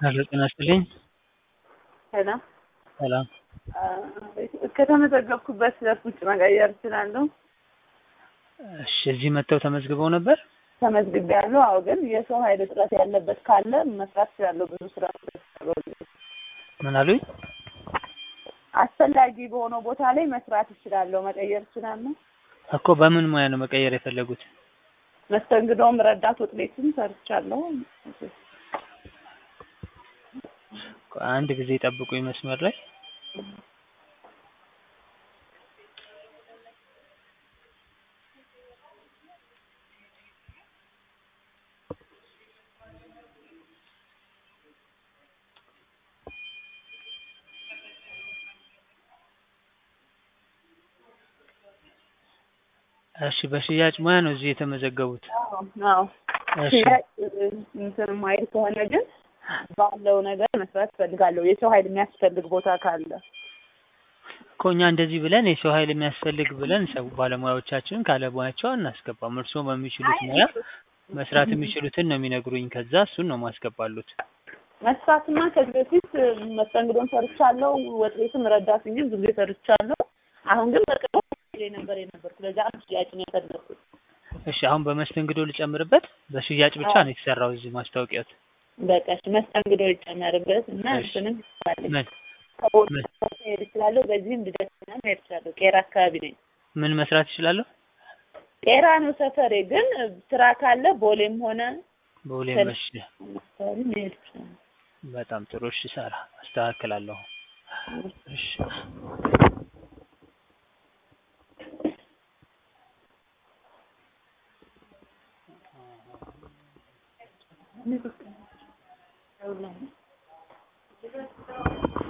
ሄሎ ጤና ይስጥልኝ። ሰላም ሰላም ከተመዘገብኩበት ዘርፍ ውጭ መቀየር እችላለሁ? እሺ እዚህ መጥተው ተመዝግበው ነበር? ተመዝግቤያለሁ። አዎ፣ ግን የሰው ኃይል እጥረት ያለበት ካለ መስራት እችላለሁ። ብዙ ስራ ምን አሉኝ? አስፈላጊ በሆነው ቦታ ላይ መስራት እችላለሁ፣ መቀየር እችላለሁ። እኮ በምን ሙያ ነው መቀየር የፈለጉት? መስተንግዶም ረዳት ወጥ ቤትም ሰርቻለሁ። አንድ ጊዜ ጠብቁኝ መስመር ላይ እሺ በሽያጭ ሙያ ነው እዚህ የተመዘገቡት? አዎ እሺ ሽያጭ እንትን ማይል ከሆነ ግን ባለው ነገር መስራት እፈልጋለሁ። የሰው ኃይል የሚያስፈልግ ቦታ ካለ እኮ እኛ እንደዚህ ብለን የሰው ኃይል የሚያስፈልግ ብለን ሰው ባለሙያዎቻችንን ካለ ሙያቸው አናስገባም። እርስዎ በሚችሉት ሙያ መስራት የሚችሉትን ነው የሚነግሩኝ። ከዛ እሱን ነው ማስገባሉት። መስራትማ ከዚህ በፊት መስተንግዶን ሰርቻለሁ። ወጥ ቤትም ረዳት ሆኜ ብዙ ጊዜ ሰርቻለሁ። አሁን ግን በቅርቡ ላይ ነበር የነበርኩ። ለዛ ነው ሽያጭ ነው የፈለኩት። እሺ አሁን በመስተንግዶ ልጨምርበት? በሽያጭ ብቻ ነው የተሰራው እዚህ ማስታወቂያት? በቃ እሺ፣ መስተንግዶ ይጨመርበት እና እሺ። እንትንም ይባላል ምን ከቦታ ምን መሄድ እችላለሁ። በዚህም ልደትና መሄድ እችላለሁ። ቄራ አካባቢ ነኝ። ምን መስራት ይችላለሁ? ቄራ ነው ሰፈሬ። ግን ስራ ካለ ቦሌም ሆነ በሁሌ መሽ አካባቢ መሄድ እችላለሁ። በጣም ጥሩ። እሺ ሳራ አስተካክላለሁ። እሺ እኔ በቃ